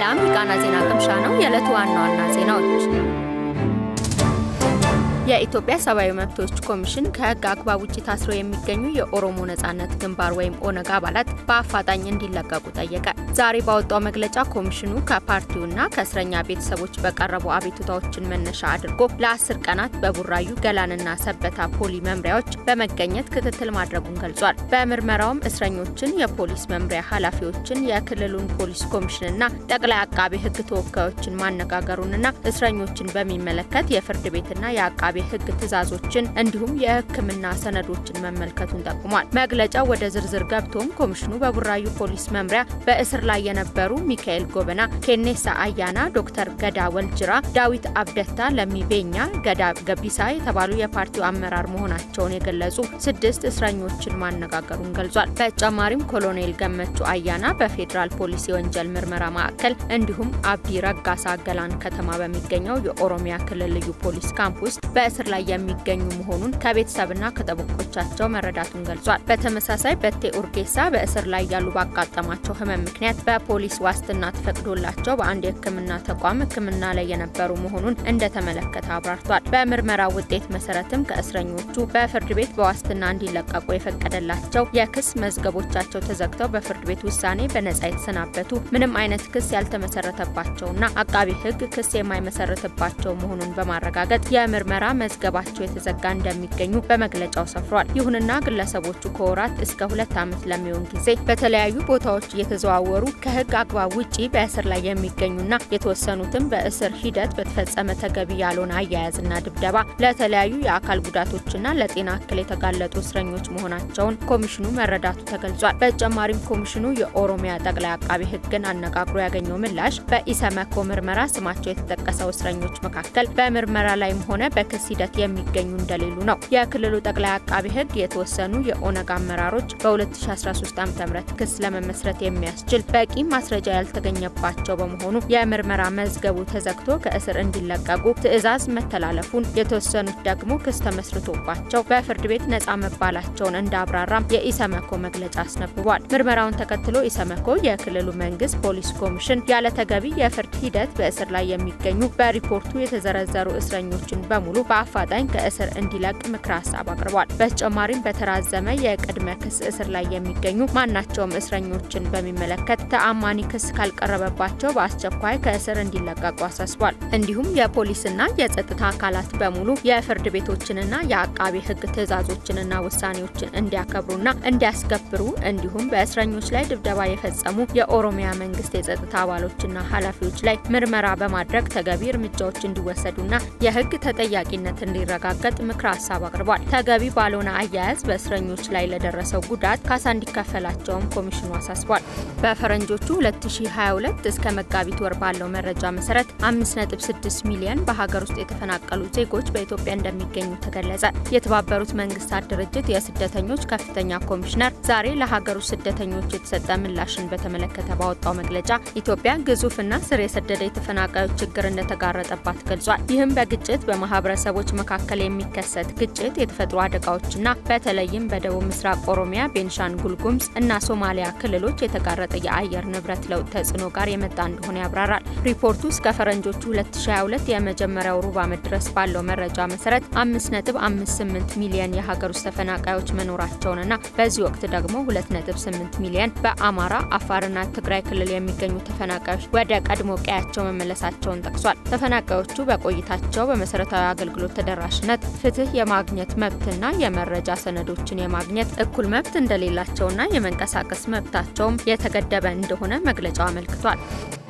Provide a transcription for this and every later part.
ሰላም የቃና ዜና ቅምሻ ነው። የዕለቱ ዋና ዋና ዜናዎች የኢትዮጵያ ሰብአዊ መብቶች ኮሚሽን ከሕግ አግባብ ውጭ ታስረው የሚገኙ የኦሮሞ ነጻነት ግንባር ወይም ኦነግ አባላት በአፋጣኝ እንዲለቀቁ ጠየቀ። ዛሬ ባወጣው መግለጫ ኮሚሽኑ ከፓርቲውና ከእስረኛ ቤተሰቦች በቀረቡ አቤቱታዎችን መነሻ አድርጎ ለአስር ቀናት በቡራዩ ገላንና ሰበታ ፖሊ መምሪያዎች በመገኘት ክትትል ማድረጉን ገልጿል። በምርመራውም እስረኞችን፣ የፖሊስ መምሪያ ኃላፊዎችን፣ የክልሉን ፖሊስ ኮሚሽንና ጠቅላይ አቃቤ ሕግ ተወካዮችን ማነጋገሩንና እስረኞችን በሚመለከት የፍርድ ቤትና የአቃቤ ሕግ ትዕዛዞችን እንዲሁም የሕክምና ሰነዶችን መመልከቱን ጠቁሟል። መግለጫው ወደ ዝርዝር ገብቶም ኮሚሽኑ በቡራዩ ፖሊስ መምሪያ በእስር ላይ የነበሩ ሚካኤል ጎበና፣ ኬኔሳ አያና፣ ዶክተር ገዳ ወልጅራ፣ ዳዊት አብደታ፣ ለሚቤኛ፣ ገዳ ገቢሳ የተባሉ የፓርቲው አመራር መሆናቸውን የገለጹ ስድስት እስረኞችን ማነጋገሩን ገልጿል። በተጨማሪም ኮሎኔል ገመቹ አያና በፌዴራል ፖሊስ የወንጀል ምርመራ ማዕከል እንዲሁም አብዲ ረጋሳ ገላን ከተማ በሚገኘው የኦሮሚያ ክልል ልዩ ፖሊስ ካምፕ ውስጥ በእስር ላይ የሚገኙ መሆኑን ከቤተሰብና ከጠበቆቻቸው መረዳቱን ገልጿል። በተመሳሳይ በቴ ኡርጌሳ በእስር ላይ ያሉ ባጋጠማቸው ህመም ምክንያት በፖሊስ ዋስትና ተፈቅዶላቸው በአንድ የሕክምና ተቋም ሕክምና ላይ የነበሩ መሆኑን እንደተመለከተ አብራርቷል። በምርመራ ውጤት መሰረትም ከእስረኞቹ በፍርድ ቤት በዋስትና እንዲለቀቁ የፈቀደላቸው የክስ መዝገቦቻቸው ተዘግተው በፍርድ ቤት ውሳኔ በነጻ የተሰናበቱ ምንም አይነት ክስ ያልተመሰረተባቸውና አቃቢ ሕግ ክስ የማይመሰረትባቸው መሆኑን በማረጋገጥ የምርመራ መዝገባቸው የተዘጋ እንደሚገኙ በመግለጫው ሰፍሯል። ይሁንና ግለሰቦቹ ከወራት እስከ ሁለት ዓመት ለሚሆን ጊዜ በተለያዩ ቦታዎች እየተዘዋወሩ ከህግ አግባብ ውጪ በእስር ላይ የሚገኙና የተወሰኑትም በእስር ሂደት በተፈጸመ ተገቢ ያልሆነ አያያዝና ድብደባ ለተለያዩ የአካል ጉዳቶችና ለጤና እክል የተጋለጡ እስረኞች መሆናቸውን ኮሚሽኑ መረዳቱ ተገልጿል። በተጨማሪም ኮሚሽኑ የኦሮሚያ ጠቅላይ አቃቢ ህግን አነጋግሮ ያገኘው ምላሽ በኢሰመኮ ምርመራ ስማቸው የተጠቀሰው እስረኞች መካከል በምርመራ ላይም ሆነ በክስ ሂደት የሚገኙ እንደሌሉ ነው። የክልሉ ጠቅላይ አቃቢ ህግ የተወሰኑ የኦነግ አመራሮች በ2013 ዓ.ም ክስ ለመመስረት የሚያስችል በቂ ማስረጃ ያልተገኘባቸው በመሆኑ የምርመራ መዝገቡ ተዘግቶ ከእስር እንዲለቀቁ ትዕዛዝ መተላለፉን፣ የተወሰኑት ደግሞ ክስ ተመስርቶባቸው በፍርድ ቤት ነጻ መባላቸውን እንዳብራራም የኢሰመኮ መግለጫ አስነብቧል። ምርመራውን ተከትሎ ኢሰመኮ የክልሉ መንግስት ፖሊስ ኮሚሽን ያለ ተገቢ የፍርድ ሂደት በእስር ላይ የሚገኙ በሪፖርቱ የተዘረዘሩ እስረኞችን በሙሉ በአፋጣኝ ከእስር እንዲለቅ ምክረ ሀሳብ አቅርቧል። በተጨማሪም በተራዘመ የቅድመ ክስ እስር ላይ የሚገኙ ማናቸውም እስረኞችን በሚመለከት ተአማኒ ክስ ካልቀረበባቸው በአስቸኳይ ከእስር እንዲለቀቁ አሳስቧል። እንዲሁም የፖሊስና የጸጥታ አካላት በሙሉ የፍርድ ቤቶችንና የአቃቤ ሕግ ትዕዛዞችንና ውሳኔዎችን እንዲያከብሩና እንዲያስከብሩ እንዲሁም በእስረኞች ላይ ድብደባ የፈጸሙ የኦሮሚያ መንግስት የጸጥታ አባሎችና ኃላፊዎች ላይ ምርመራ በማድረግ ተገቢ እርምጃዎች እንዲወሰዱና የሕግ ተጠያቂነት እንዲረጋገጥ ምክረ ሀሳብ አቅርቧል። ተገቢ ባልሆነ አያያዝ በእስረኞች ላይ ለደረሰው ጉዳት ካሳ እንዲከፈላቸውም ኮሚሽኑ አሳስቧል። በፈረንጆቹ 2022 እስከ መጋቢት ወር ባለው መረጃ መሰረት 5.6 ሚሊዮን በሀገር ውስጥ የተፈናቀሉ ዜጎች በኢትዮጵያ እንደሚገኙ ተገለጸ። የተባበሩት መንግስታት ድርጅት የስደተኞች ከፍተኛ ኮሚሽነር ዛሬ ለሀገር ውስጥ ስደተኞች የተሰጠ ምላሽን በተመለከተ ባወጣው መግለጫ ኢትዮጵያ ግዙፍና ስር የሰደደ የተፈናቃዮች ችግር እንደተጋረጠባት ገልጿል። ይህም በግጭት በማህበረሰቦች መካከል የሚከሰት ግጭት፣ የተፈጥሮ አደጋዎችና በተለይም በደቡብ ምስራቅ ኦሮሚያ፣ ቤንሻንጉል ጉሙዝ እና ሶማሊያ ክልሎች የተጋረጠ የአየር ንብረት ለውጥ ተጽዕኖ ጋር የመጣ እንደሆነ ያብራራል። ሪፖርቱ እስከ ፈረንጆቹ 2022 የመጀመሪያው ሩብ ዓመት ድረስ ባለው መረጃ መሰረት 5.58 ሚሊዮን የሀገር ውስጥ ተፈናቃዮች መኖራቸውንና በዚህ ወቅት ደግሞ 2.8 ሚሊዮን በአማራ አፋርና ትግራይ ክልል የሚገኙ ተፈናቃዮች ወደ ቀድሞ ቀያቸው መመለሳቸውን ጠቅሷል። ተፈናቃዮቹ በቆይታቸው በመሰረታዊ አገልግሎት ተደራሽነት፣ ፍትህ የማግኘት መብትና የመረጃ ሰነዶችን የማግኘት እኩል መብት እንደሌላቸውና የመንቀሳቀስ መብታቸውም የተገደበ እንደሆነ መግለጫው አመልክቷል።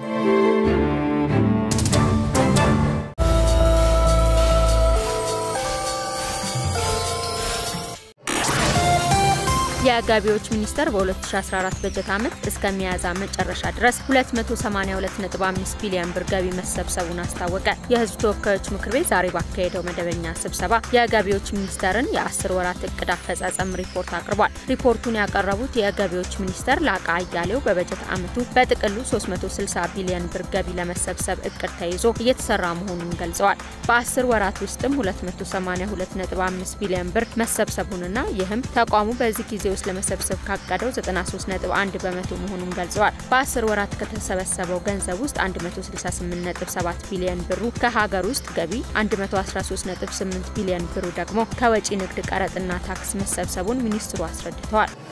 የገቢዎች ሚኒስቴር በ2014 በጀት ዓመት እስከ ሚያዝያ መጨረሻ ድረስ 282.5 ቢሊዮን ብር ገቢ መሰብሰቡን አስታወቀ። የሕዝብ ተወካዮች ምክር ቤት ዛሬ ባካሄደው መደበኛ ስብሰባ የገቢዎች ሚኒስቴርን የ10 ወራት እቅድ አፈጻጸም ሪፖርት አቅርቧል። ሪፖርቱን ያቀረቡት የገቢዎች ሚኒስቴር ላቃ አያሌው በበጀት ዓመቱ በጥቅሉ 360 ቢሊዮን ብር ገቢ ለመሰብሰብ እቅድ ተይዞ እየተሰራ መሆኑን ገልጸዋል። በ10 ወራት ውስጥም 282.5 ቢሊዮን ብር መሰብሰቡንና ይህም ተቋሙ በዚህ ጊዜ ውስጥ ለመሰብሰብ ካቀደው 93.1 በመቶ መሆኑን ገልጸዋል። በ10 ወራት ከተሰበሰበው ገንዘብ ውስጥ 168.7 ቢሊዮን ብሩ ከሀገር ውስጥ ገቢ፣ 113.8 ቢሊዮን ብሩ ደግሞ ከወጪ ንግድ ቀረጥና ታክስ መሰብሰቡን ሚኒስትሩ አስረድተዋል።